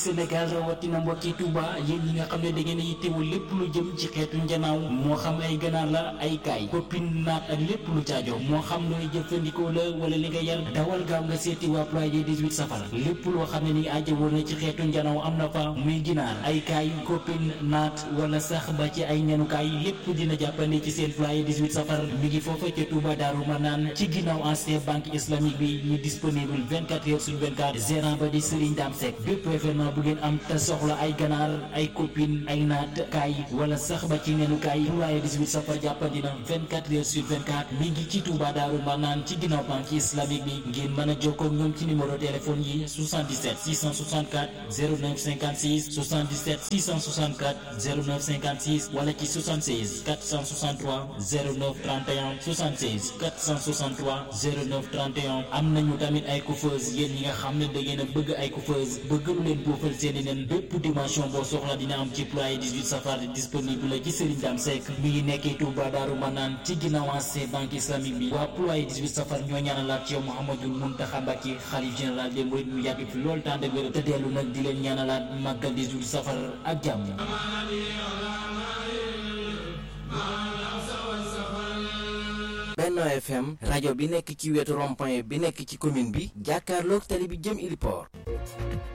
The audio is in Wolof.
Sénégal rawatina mbokki Touba yéen ñi nga xam ne da ngeen a yittewul lépp lu jëm ci xeetu njanaaw moo xam ay ganaar la ay kaay koppin naat ak lépp lu caajo moo xam looy jëfandikoo la wala li nga yar dawal gaaw nga seeti waa ployé 18 safar lépp loo xam ne ni aajo woon na ci xeetu njanaaw am na fa muy ginaar ay kaay koppin naat wala sax ba ci ay ñanukaay lépp dina jàppandi ci seen ployé 18 safar mi ngi foofa ca Touba Daaru Manaan ci ginnaaw ancien banque islamique bi ñu disponible 24 heures sur 24 gérant ba di Serigne Dame Seck bépp événement bu ngeen am te soxla ay ganaar ay copine ay naat kaay wala sax ba ci neenu kaay ployé 18 safar jàppandi na 24 heures sur 24 mi ngi ci Touba Daaru Manaan ci ginnaaw banque islamique bi ngeen mën a jokkoo ak ñoom ci numéro téléphone yi 77 664 09 56 77 664 09 56 wala ci 76 463 09 31 76 463 09 31 am nañu tamit ay coiffeuse yéen ñi nga xam ne da ngeen a bëgg ay coiffeuse bëgg lu leen boofal seeni nen bépp dimension boo soxla dina am ci ployé 18 safar disponible la ci Serigne Dame Seck mi ngi nekkee Touba Daaru Manaan ci ginnaaw ancien banque islamique bi waa ployé 18 safar ñoo ñaanalaat ci yow Mouhamadou Mountakha Mbacké xalif général des mourides mu yàgg fi loolu tànn wér te dellu nag di leen ñaanalaat màggal 18 safar ak jàmm Benno FM rajo bi nekk ci wetu rond-point bi nekk ci commune bi jàkkaarloog tali bi jëm Iliport